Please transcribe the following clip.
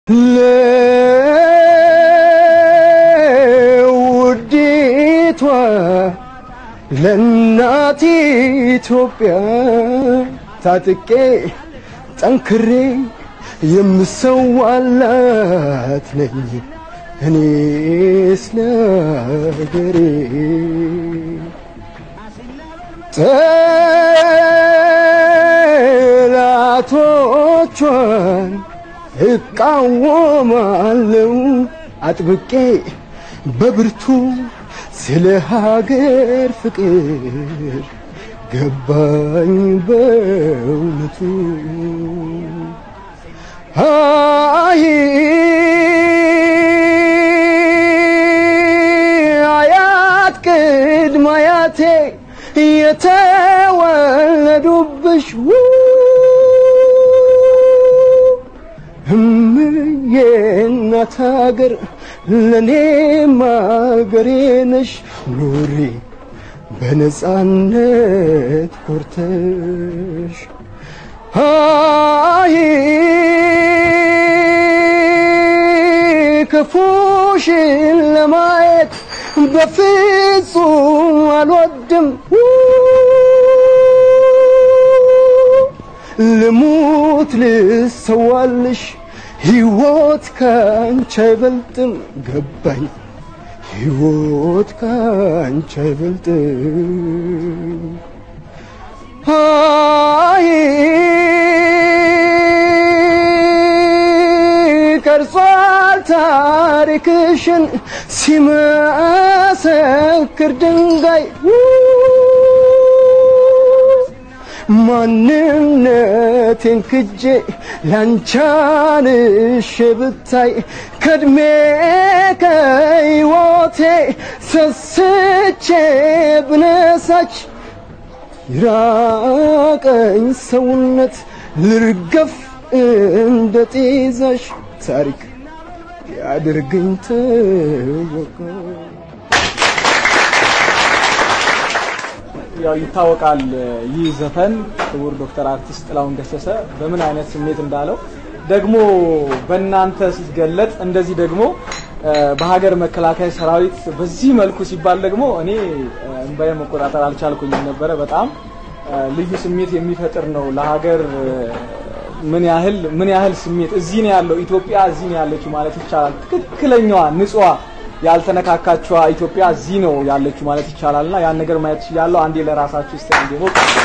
ለውዲቷ ለእናት ኢትዮጵያ ታጥቄ ጠንክሬ የምሰዋላት ነኝ እኔ ስለ ሀገሬ ጠላቶቿን እቃወማለሁ አጥብቄ በብርቱ ስለ ሀገር ፍቅር ገባኝ በእውነቱ አይ አያት ቅድመ አያቴ የተወለዱብሽ እምዬ እናት ሀገር ለኔም ሀገሬ ነሽ ኑሪ በነጻነት ኮርተሽ አይ ክፉሽን ለማየት በፍጹም አልወድም ልሙት ልሰዋልሽ ሕይወት ካንቺ አይበልጥም ገባኝ ሕይወት ካንቺ አይበልጥም አይ ቀርጿል ታሪክሽን ሲመሰክር ድንጋይ ማንነቴን ክጄ ላንቻንሽ ብታይ ከእድሜ ከሕይወቴ ሰስቼ ብነሳች ይራቀኝ ሰውነት ልርገፍ እንደ ጤዛሽ ታሪክ ያድርገኝ ተወቃ ያው ይታወቃል ይህ ዘፈን ክቡር ዶክተር አርቲስት ጥላሁን ገሰሰ በምን አይነት ስሜት እንዳለው ደግሞ በእናንተ ሲገለጥ እንደዚህ ደግሞ በሀገር መከላከያ ሰራዊት በዚህ መልኩ ሲባል ደግሞ እኔ እንባዬ መቆጣጠር አልቻልኩኝም ነበረ። በጣም ልዩ ስሜት የሚፈጥር ነው። ለሀገር ምን ያህል ምን ያህል ስሜት እዚህ ነው ያለው ኢትዮጵያ እዚህ ነው ያለችው ማለት ይቻላል። ትክክለኛዋ ንጹዋ ያልተነካካችዋ ኢትዮጵያ እዚህ ነው ያለችው ማለት ይቻላል እና ያን ነገር ማየት ይችላለሁ። አንዴ ለራሳችሁ ስ